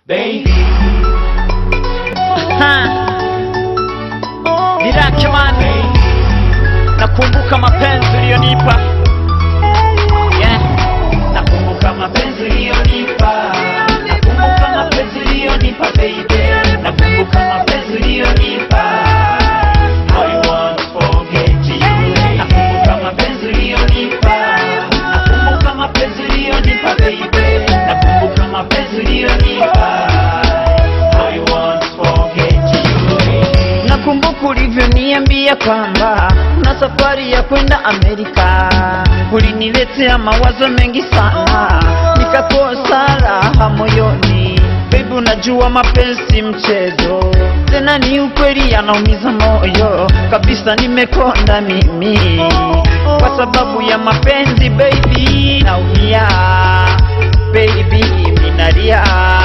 baby. Dirakemani, nakumbuka mapenzi uliyonipa yeah. Nakumbuka mapenzi uliyonipa, nakumbuka mapenzi uliyonipa baby, nakumbuka mapenzi uliyonipa. I won't forget you. Nakumbuka mapenzi uliyonipa, nakumbuka mapenzi uliyonipa baby, nakumbuka mapenzi uliyonipa. I won't forget you. Nakumbuka ulivyoniambia kwamba una safari ya kwenda Amerika, uliniletea mawazo mengi sana, nikakosa raha moyoni. Baby, unajua mapenzi mchezo, tena ni ukweli, yanaumiza moyo kabisa. Nimekonda mimi kwa sababu ya mapenzi baby, naumia baby, minalia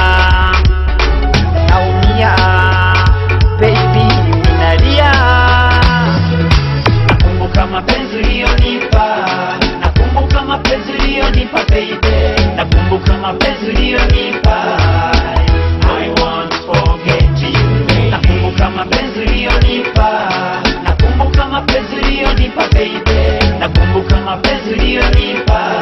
naumia baby, minalia Nakumbuka mapenzi uliyonipa, nakumbuka mapenzi uliyonipa baby, nakumbuka mapenzi uliyonipa. I won't forget you. Nakumbuka mapenzi uliyonipa, nakumbuka mapenzi uliyonipa baby, nakumbuka mapenzi uliyonipa.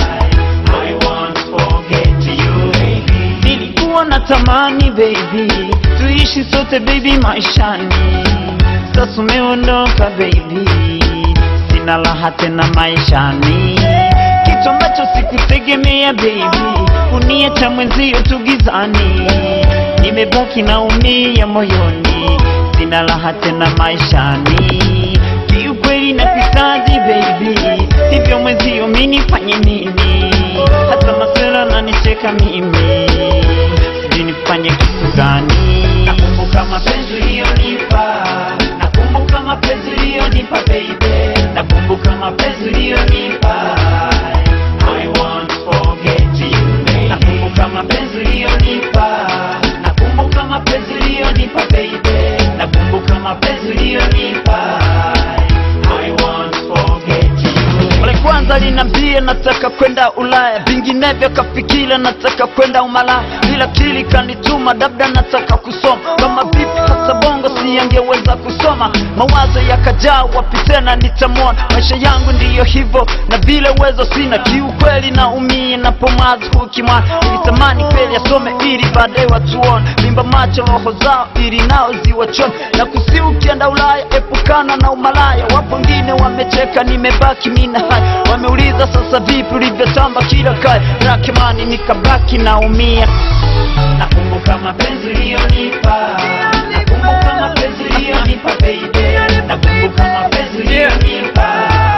I won't forget you baby. nilikuwa natamani baby, tuishi sote baby maishani. Sasa umeondoka baby, sina raha tena maishani, kitu ambacho sikutegemea baby, uniacha mwenzio tugizani, nimebaki naumia moyoni, sina raha tena maishani, kiukweli nakuhitaji baby, hivyo mwenzio mimi nifanye nini? Hata masela nanicheka mimi, sijui nifanye kitu gani? Nakumbuka mapenzi uliyonipa, nakumbuka mapenzi uliyonipa baby, nakumbuka mapenzi uliyonipa. I won't forget you baby. Nakumbuka mapenzi uliyonipa, nakumbuka mapenzi uliyonipa baby, nakumbuka mapenzi uliyonipa. I won't forget you. Mara kwanza linambia nataka kwenda Ulaya, vinginevyo kafikira nataka kwenda Umalaya, bila kili kanituma labda nataka kusoma. Kama vipi hata bongo siyangeweza kusoma, mawazo yakajaa, wapi tena nitamwona? Maisha yangu ndiyo hivyo, na vile uwezo sina, kiukweli naumia napomazi hukimwana. Nilitamani kweli asome ili baadaye watuone, limba macho roho zao ili nao ziwachome, na kusi ukienda Ulaya epukana na umalaya. Wapo wengine wamecheka, nimebaki mina hai, wameuliza sasa vipi ulivyotamba kila kaya, rakimani nikabaki naumia. Nakumbuka mapenzi uliyonipa, nakumbuka mapenzi uliyonipa baby, nakumbuka mapenzi uliyonipa.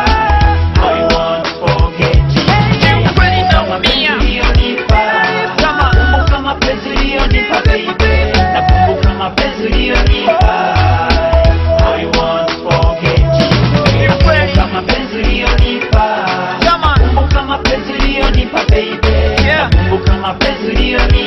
I won't forget you. Nakumbuka mapenzi uliyonipa, nakumbuka mapenzi uliyonipa baby, nakumbuka mapenzi uliyonipa. I won't forget you. Nakumbuka mapenzi uliyonipa, nakumbuka mapenzi uliyonipa baby, nakumbuka mapenzi uliyonipa.